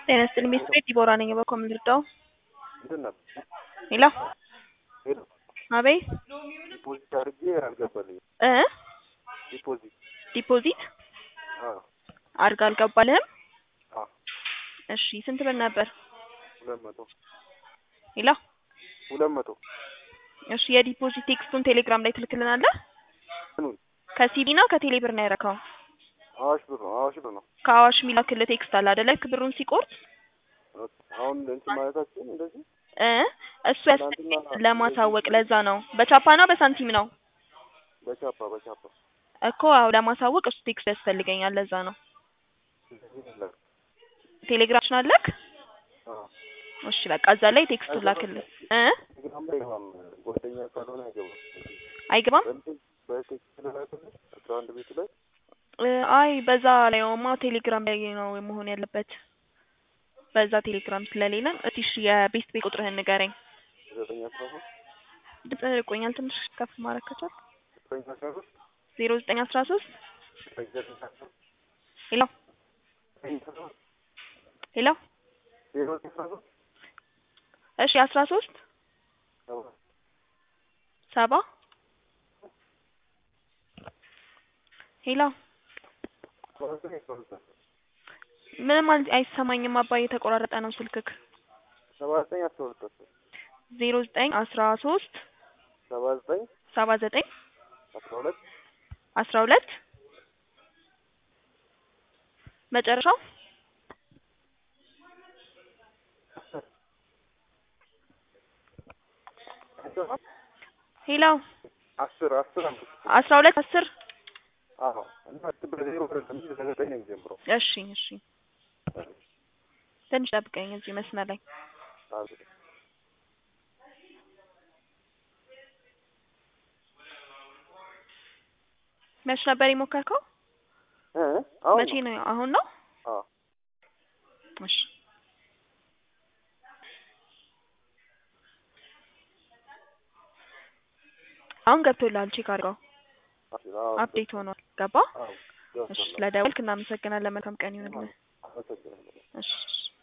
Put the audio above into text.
ጤና ይስጥልኝ ሚስትሬ ዲቦራ ነኝ። በኮም ልርዳው? እንትን ነበር ሄሎ ሄሎ አቤት ዲፖዚት አድርጌ አልገባልኝም። እ ዲፖዚት ዲፖዚት አዎ አድርጋ አልገባልህም? አዎ እሺ ስንት ብር ነበር? ሁለት መቶ ሄሎ ሁለት መቶ እሺ የዲፖዚት ቴክስቱን ቴሌግራም ላይ ትልክልናለህ? ምኑን ከሲቢ ነው ከቴሌ ብር ነው ያረከው? አዋሽ ብር ነው አዋሽ ብር ነው። ከአዋሽ የሚላክልህ ቴክስት አለ አይደለ? ልክ ብሩን ሲቆርጥ ኦኬ። አሁን እንትን ማለታችን እንደዚህ እ እሱ ያስፈልገኛል ለማሳወቅ ለዛ ነው። በቻፓ ነው በሳንቲም ነው በቻፓ በቻፓ እኮ አዎ ለማሳወቅ እሱ ቴክስት ያስፈልገኛል ለዛ ነው። እንደዚህ ይላል። ቴሌግራምሽን አለክ? አዎ እሺ በቃ እዛ ላይ ቴክስቱን ላክልህ እ ቴሌግራም ላይ አይገባም። ጓደኛ ካልሆነ አይገባም። አይገባም በእንትን በቴክስት ልላክልሽ አስራ አንድ ቤቱ ላይ እ አይ በዛ ላይማ ቴሌግራም ላይ ነው መሆን ያለበት። በዛ ቴሌግራም ስለሌለን እስቲ እሺ የቤስት ቤት ቁጥርህን ንገረኝ። ዘጠኝ አስራ ሶስት ድምፅህ ርቆኛል ትንሽ ከፍ ማድረግ ከቻልክ። ዘጠኝ አስራ ሶስት ዜሮ ዘጠኝ አስራ ሶስት ዘጠኝ ዘጠኝ አስራ ሶስት ሄሎ ዘጠኝ አስራ ሶስት ሄሎ ዜሮ ዘጠኝ አስራ ሶስት እሺ አስራ ሶስት ሰባ ሰባ ሄሎ ሰባ ዘጠኝ አስራ ሁለት ምንም አል- አይሰማኝም አባዬ የተቆራረጠ ነው ስልክክ። ሰባ ዘጠኝ አስራ ሁለት አስር ዜሮ ዘጠኝ አስራ ሶስት ሰባ ዘጠኝ ሰባ ዘጠኝ አስራ ሁለት አስራ ሁለት መጨረሻው ሄሎ አስር አስር አምስት አስራ ሁለት አስር አዎ እና በዜሮ አይደለም እንጂ በዘጠኝ ነው የሚጀምረው። እሺ እሺ ትንሽ ጠብቀኝ እዚህ መስመር ላይ አዎ መች ነበር የሞከርከው? እ አሁን መቼ ነው? አሁን ነው? አዎ እሺ አሁን ገብቶልሃል። ቼክ አድርገው። አዎ አፕዴት ሆኗል። ገባ? አዎ እሺ ስለደወልክ እናመሰግናለን። መልካም ቀን ይሁንልህ። አመሰግናለሁ። እሺ